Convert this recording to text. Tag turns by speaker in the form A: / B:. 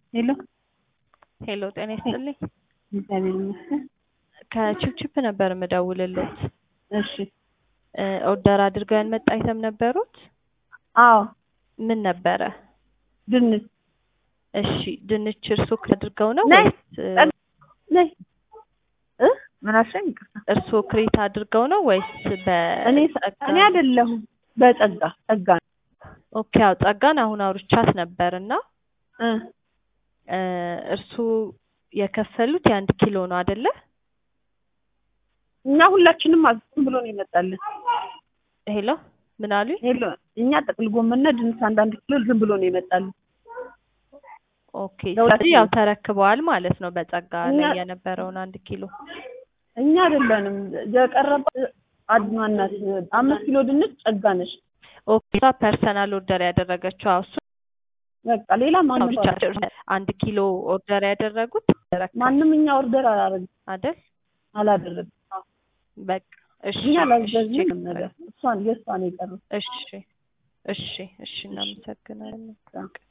A: ሄሎ
B: ሄሎ ጤና ይስጥልኝ።
A: እግዚአብሔር ይመስገን።
B: ከቺፕቺፕ ነበር የምደውልልዎት።
A: እሺ
B: እ ኦርደር አድርገው ያልመጣ አይተም ነበሩት?
A: አዎ
B: ምን ነበረ?
A: ድንች
B: እሺ ድንች እርሶ አድርገው ነው
A: ነይ፣
B: ወይስ እ
A: ጠግ- ነይ እ ምን አልሽኝ? ይቅርታ
B: እርሶ ክሬት አድርገው ነው ወይስ
A: እኔ
B: በጸጋ?
A: እኔ አይደለሁም በጸጋ ጸጋ ነው።
B: ኦኬ ያው ጸጋን አሁን አውርቻት ነበር እና
A: እ
B: እ እርሱ የከፈሉት የአንድ ኪሎ ነው አይደለ?
A: እኛ ሁላችንም ዝም ብሎ ነው ይመጣልን።
B: ሄሎ ምን አሉኝ?
A: ሄሎ እኛ ጥቅል ጎመንና ድንች አንዳንድ ኪሎ ዝም ብሎ ነው ይመጣልን።
B: ኦኬ
A: ለሁለት
B: ስለዚህ ያው
A: ነው።
B: ተረክበዋል ማለት ነው በጸጋ ላይ
A: እኛ-
B: የነበረውን አንድ ኪሎ።
A: እኛ አይደለንም የቀረበ አድማናት አምስት ኪሎ ድንች ጸጋ ነሽ።
B: ኦኬ እሷ ፐርሰናል ኦርደር ያደረገችው አዎ እሱ
A: በቃ ሌላ
B: ነው
A: ማንም
B: ብቻ አንድ ኪሎ ኦርደር ያደረጉት ተረከቡ
A: ማንም እኛ ኦርደር አላደረግም
B: አይደል?
A: አላደረግም።
B: በቃ እሺ
A: እኛ
B: እሺ
A: ላዘዝንም
B: ቼክ
A: ነገር እሷን የእሷን የቀረው
B: እሺ እሺ እሺ እናመሰግናለን።